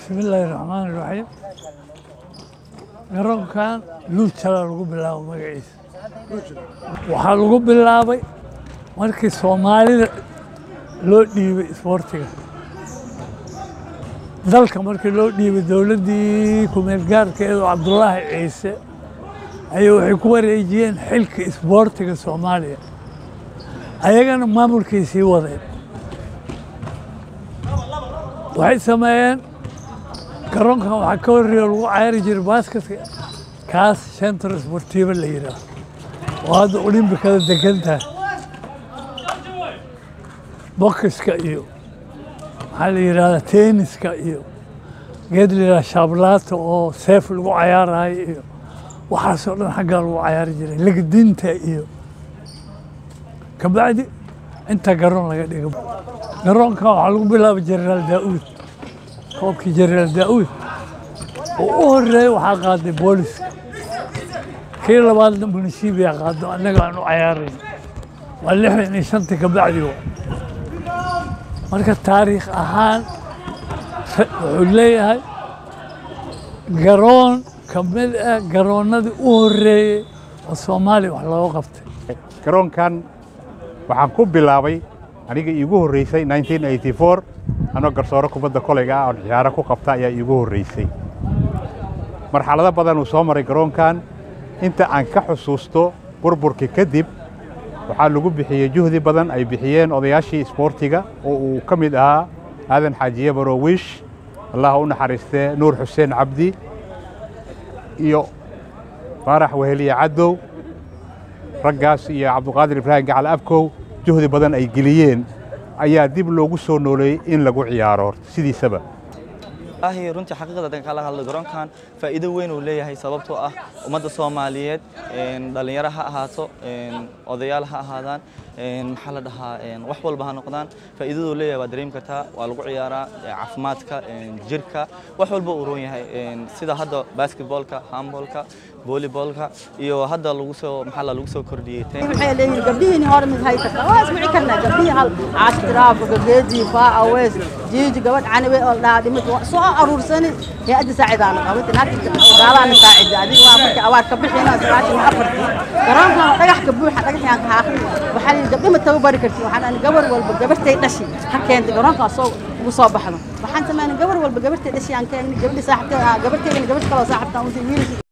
bismillaahi raxmaani raxiim garoonkan luujala lagu bilaabo magaciisa waxaa lagu bilaabay markii soomaalida loo dhiibay isboortiga dalka markii loo dhiibay dowladdii kumeel gaarkeedu cabdulaahi ciise ayay waxay ku wareejiyeen xilka isboortiga soomaaliya ayagana maamulkay sii wadeen waxay sameeyeen garoonkan waxaa ka horreeya lagu cayari jiray baasketka kaas centro sportivo la yidhaah oo hadda olimbikada degan tahay bokiska iyo maxaa la yidhahdaa tenniska iyo geed la yidhahda shaablaata oo seef lagu cayaarayo iyo waxaasoo dhan xaggaa lagu cayaari jiray legdinta iyo kabacdi inta garoon laga dhigo garoonkan waxaa lagu bilaabay jenaraal daa'uud koobkii jenaraal daa'uud oo u horreeyey waxaa qaaday booliska kii labaadna munisiibiya qaado annaga aan u cayaarayn waa lixdan iyo shantii kabacdi wa marka taariikh ahaan wuxuu leeyahay garoon ka mid ah garoonnadii u horreeyey oo soomaaliya wax looga qabtay garoonkan waxaan ku bilaabay aniga iigu horreysay anoo garsooro kubadda kolayga ah oon ciyaaro ku qabta ayaa iigu horreysay marxalado badan uu soo maray garoonkan inta aan ka xusuusto burburkii kadib waxaa lagu bixiyey juhdi badan ay bixiyeen odayaashii isboortiga oo uu ka mid ahaa aadan xaajiye barowiish allaha u naxariistee nuur xuseen cabdi iyo faarax weheliye caddow raggaas iyo cabduqaadir ibraahim gacal abkow juhdi badan ay geliyeen ayaa dib loogu soo nooleeyey in lagu ciyaaro sidiisaba ahi runtii xaqiiqda hadan kala hadlo garoonkan faa'iido weyn uu leeyahay sababtoo ah ummadda soomaaliyeed dhallinyaro ha ahaato odayaal ha ahaadaan maxaa la dhahaa wax walba ha noqdaan faa'iidaduu leeyahay waa dareemi kartaa waa lagu ciyaaraa caafimaadka jirka wax walba uu roon yahay sida hadda basketballka handballka volleybalka iyo hadda lagu soo maxaa la lagu soo kordhiyey waxay leeyihiin gabdhihiin hore mid hay kartaa waa ismici karnaa gabdhihii hal caashtiraafa geedii faa awees jiiji gabadh canibe oo dhaha dhimid soo aruursani hay-adda saacidaana qabata naagta gaalaana saacida adiga waa markii awaad ka bixina sagaashan afartii garoonkan dhagax ka buuxa dhagaxyaan ka haaqin waxaa lihi gabdhi ma tababari karti waxaan gabar walba gabartay dhashi ha keentay garoonkaas soo ugu soo baxdo waxaan sameynay gabar walba gabartay dhashi aan keenay gabadhi saaxibtay gabarteydana gabadh kaloo saaxibtaan untay wiilkii